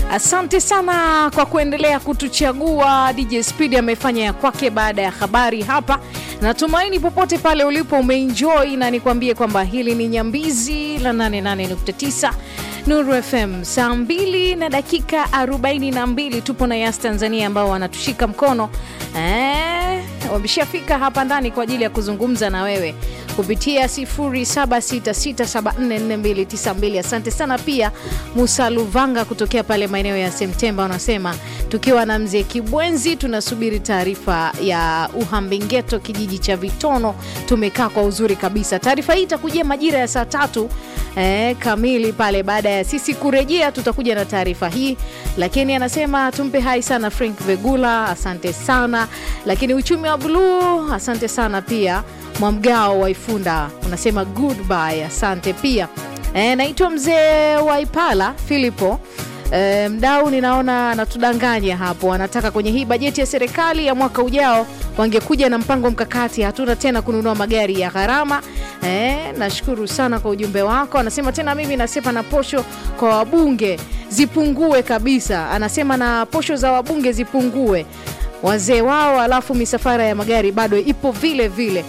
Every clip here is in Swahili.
Asante sana kwa kuendelea kutuchagua. DJ Speed amefanya ya kwake baada ya habari hapa. Natumaini popote pale ulipo umeenjoy, na nikwambie kwamba hili ni Nyambizi la 88.9 Nuru FM, saa 2 na dakika 42. Tupo na Yas Tanzania ambao wanatushika mkono eh, wameshafika hapa ndani kwa ajili ya kuzungumza na wewe kupitia 0766744292. Asante sana pia Musa Luvanga kutokea pale maeneo ya Semtemba, unasema tukiwa na mzee Kibwenzi tunasubiri taarifa ya Uhambengeto, kijiji cha Vitono. Tumekaa kwa uzuri kabisa. Taarifa hii itakujia majira ya saa tatu eh, kamili pale. Baada ya sisi kurejea, tutakuja na taarifa hii, lakini anasema tumpe hai sana Frank Vegula, asante sana. Lakini uchumi wa bluu, asante sana pia Mwamgao wa Ifunda unasema goodbye, asante pia. E, naitwa mzee wa Ipala Filipo. E, mdau ninaona anatudanganya hapo, anataka kwenye hii bajeti ya serikali ya mwaka ujao wangekuja na mpango mkakati, hatuna tena kununua magari ya gharama. E, nashukuru sana kwa ujumbe wako. Anasema tena mimi nasepa na posho kwa wabunge zipungue kabisa, anasema na posho za wabunge zipungue wazee wao, alafu misafara ya magari bado ipo vile vile.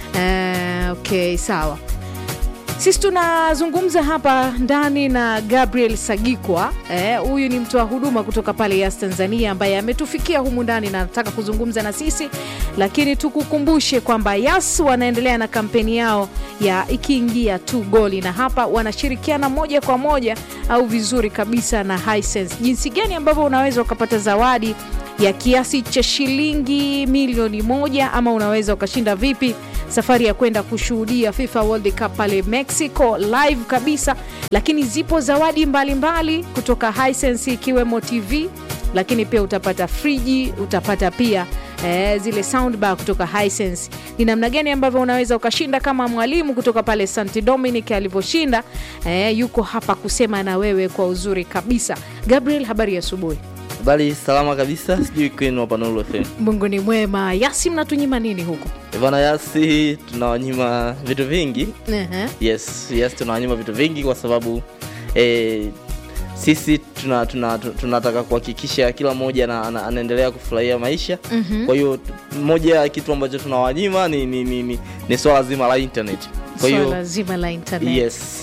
Uh, okay, sawa. Sisi tunazungumza hapa ndani na Gabriel Sagikwa. Huyu eh, ni mtoa huduma kutoka pale Yas Tanzania ambaye ametufikia humu ndani na anataka kuzungumza na sisi, lakini tukukumbushe kwamba Yas wanaendelea na kampeni yao ya ikiingia tu goli, na hapa wanashirikiana moja kwa moja au vizuri kabisa na Hisense. Jinsi gani ambavyo unaweza ukapata zawadi ya kiasi cha shilingi milioni moja ama unaweza ukashinda vipi safari ya kwenda kushuhudia FIFA World Cup pale Mexico live kabisa, lakini zipo zawadi mbalimbali mbali kutoka Hisense ikiwemo TV, lakini pia utapata friji, utapata pia eh, zile soundbar kutoka Hisense. Ni namna gani ambavyo unaweza ukashinda kama mwalimu kutoka pale St Dominic alivyoshinda. Eh, yuko hapa kusema na wewe kwa uzuri kabisa. Gabriel, habari ya asubuhi. Habari salama kabisa, sijui kwenu hapa Nuru FM. Mungu ni mwema. Yasi, mnatunyima nini huko? Bana Yasi, tunawanyima vitu vingi. uh-huh. Yes, yes tunawanyima vitu vingi kwa sababu eh, sisi tunataka tuna, tuna, tuna kuhakikisha kila mmoja na, na, anaendelea kufurahia maisha Mhm. kwa hiyo moja ya kitu ambacho tunawanyima ni, ni, ni, ni, ni swala zima la internet. Kwa hiyo Swala zima la internet. yes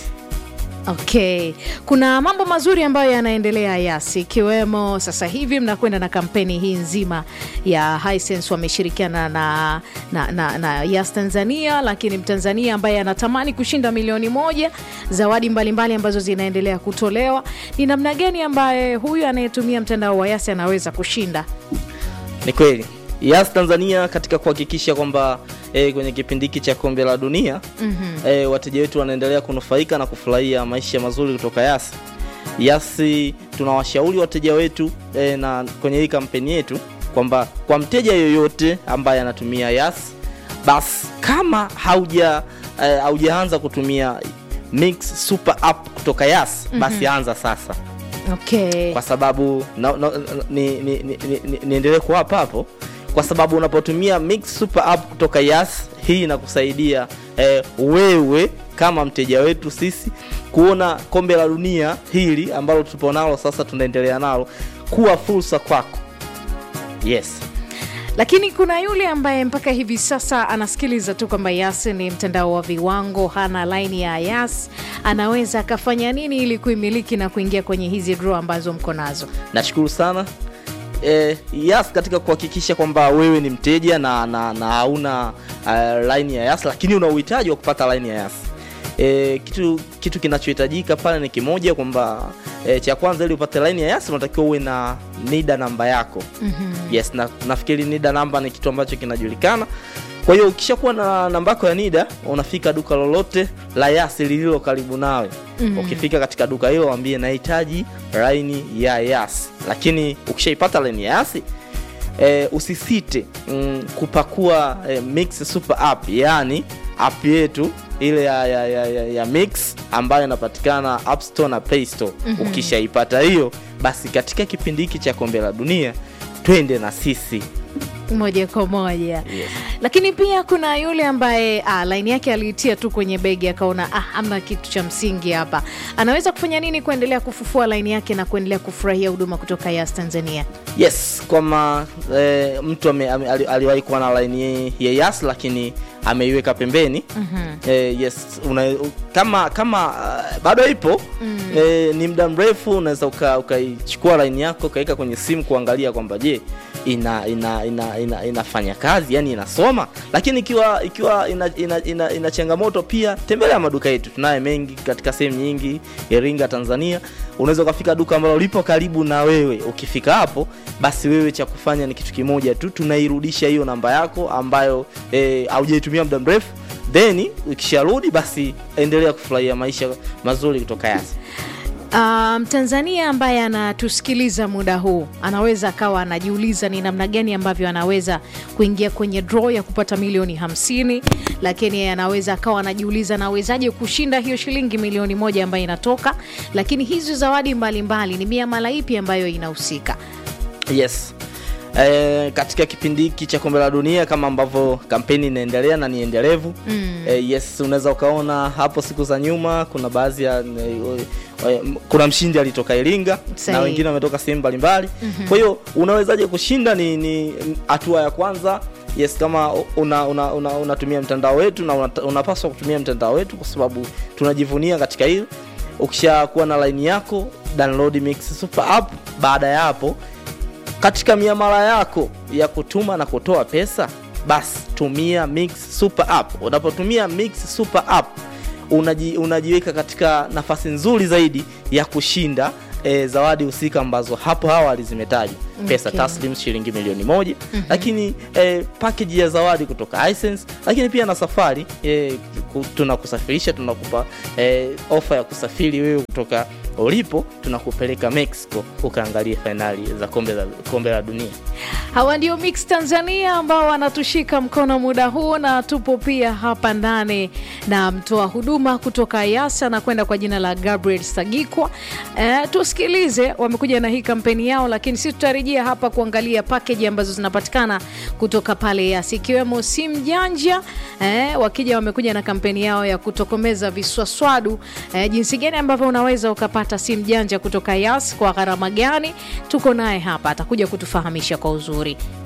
Okay, kuna mambo mazuri ambayo yanaendelea Yasi, ikiwemo sasa hivi mnakwenda na kampeni hii nzima ya Hisense, wameshirikiana na, na, na, na Yas Tanzania, lakini Mtanzania ambaye anatamani kushinda milioni moja, zawadi mbalimbali mbali ambazo zinaendelea kutolewa. Ni namna gani ambaye huyu anayetumia mtandao wa Yasi anaweza kushinda? Ni kweli Yas Tanzania katika kuhakikisha kwamba eh, kwenye kipindi hiki cha kombe la dunia Mhm. eh, wateja wetu wanaendelea kunufaika na kufurahia maisha mazuri kutoka Yas. Yasi tunawashauri wateja wetu eh, na kwenye hii kampeni yetu kwamba kwa mteja yoyote ambaye anatumia Yas, basi kama hauja eh, haujaanza kutumia Mix Super App kutoka Yas, basi anza sasa Okay. kwa sababu na, na, ni, ni, ni, ni, ni, niendelee kuwapa hapo kwa sababu unapotumia Mix Super App kutoka Yas, hii inakusaidia eh, wewe kama mteja wetu sisi kuona kombe la dunia hili ambalo tupo nalo sasa, tunaendelea nalo kuwa fursa kwako. Yes. Lakini kuna yule ambaye mpaka hivi sasa anasikiliza tu kwamba Yas ni mtandao wa viwango, hana laini ya Yas, anaweza akafanya nini ili kuimiliki na kuingia kwenye hizi draw ambazo mko nazo? Nashukuru sana eh, Yas katika kuhakikisha kwamba wewe ni mteja na, na, na hauna uh, line ya Yas lakini una uhitaji wa kupata line ya Yas. E, kitu kitu kinachohitajika pale ni kimoja kwamba e, cha kwanza ili upate line ya Yas unatakiwa uwe na NIDA namba yako. Yes, na, nafikiri NIDA namba ni kitu ambacho kinajulikana. Kwa hiyo ukishakuwa na namba yako ya NIDA unafika duka lolote la Yas lililo karibu nawe. Ukifika katika duka hilo waambie nahitaji line ya Yas. Lakini ukishaipata line ya Yas e, usisite mm, kupakua e, Mix Super App, yani app yetu ile ya, ya, ya, ya, ya Mix ambayo inapatikana App Store na Play Store. Ukishaipata hiyo, basi katika kipindi hiki cha kombe la dunia twende na sisi moja kwa moja Yes. lakini pia kuna yule ambaye ah, laini yake aliitia tu kwenye begi akaona ah, amna kitu cha msingi hapa anaweza kufanya nini kuendelea kufufua laini yake na kuendelea kufurahia huduma kutoka yas tanzania yes kwama e, mtu ame, ame, ali- aliwahi kuwa na laini ya yas lakini ameiweka pembeni mm-hmm. e, yes una, u- kama kama uh, bado ipo mm. e, ni muda mrefu unaweza uka- ukaichukua laini yako ukaweka kwenye simu kuangalia kwamba je ina, ina, ina, ina, inafanya kazi yani inasoma lakini ikiwa ikiwa ina, ina, ina, ina changamoto pia tembelea maduka yetu tunaye mengi katika sehemu nyingi iringa tanzania unaweza ukafika duka ambalo lipo karibu na wewe ukifika hapo basi wewe cha kufanya ni kitu kimoja tu tunairudisha hiyo namba yako ambayo eh, haujaitumia muda mrefu then ukisharudi basi endelea kufurahia maisha mazuri kutoka yasi mtanzania um, ambaye anatusikiliza muda huu anaweza akawa anajiuliza ni namna gani ambavyo anaweza kuingia kwenye draw ya kupata milioni hamsini lakini anaweza akawa anajiuliza nawezaje kushinda hiyo shilingi milioni moja ambayo inatoka lakini hizi zawadi mbalimbali ni miamala ipi ambayo inahusika yes E, katika kipindi hiki cha kombe la dunia kama ambavyo kampeni inaendelea na ni endelevu mm. e, yes unaweza ukaona hapo siku za nyuma kuna baadhi ya e, e, kuna mshindi alitoka iringa Sahi. na wengine wametoka sehemu mbalimbali mm-hmm. kwa hiyo unawezaje kushinda ni ni hatua ya kwanza yes kama unatumia una, una, unatumia mtandao wetu na unata- unapaswa kutumia mtandao wetu kwa sababu tunajivunia katika hili ukishakuwa na laini yako download mix super app baada ya hapo katika miamala yako ya kutuma na kutoa pesa basi tumia mix super app unapotumia mix super app unaji, unajiweka katika nafasi nzuri zaidi ya kushinda E, zawadi husika ambazo hapo awali zimetajwa pesa Okay. taslim shilingi milioni moja mm-hmm. lakini e, package ya zawadi kutoka Hisense, lakini pia na safari e, ku- tunakusafirisha tunakupa e, ofa ya kusafiri wewe kutoka ulipo tunakupeleka mexico ukaangalia fainali za kombe la, kombe la dunia hawa ndio mix tanzania ambao wanatushika mkono muda huu na tupo pia hapa ndani na mtoa huduma kutoka yasa na kwenda kwa jina la gabriel sagikwa e, tusikilize wamekuja na hii kampeni yao lakini sisi tutarejea hapa kuangalia pakeji ambazo zinapatikana kutoka pale yas ikiwemo simu janja e, wakija wamekuja na kampeni yao ya kutokomeza viswaswadu e, jinsi gani ambavyo unaweza ukapata simu janja kutoka yas kwa gharama gani tuko naye hapa atakuja kutufahamisha kwa uzuri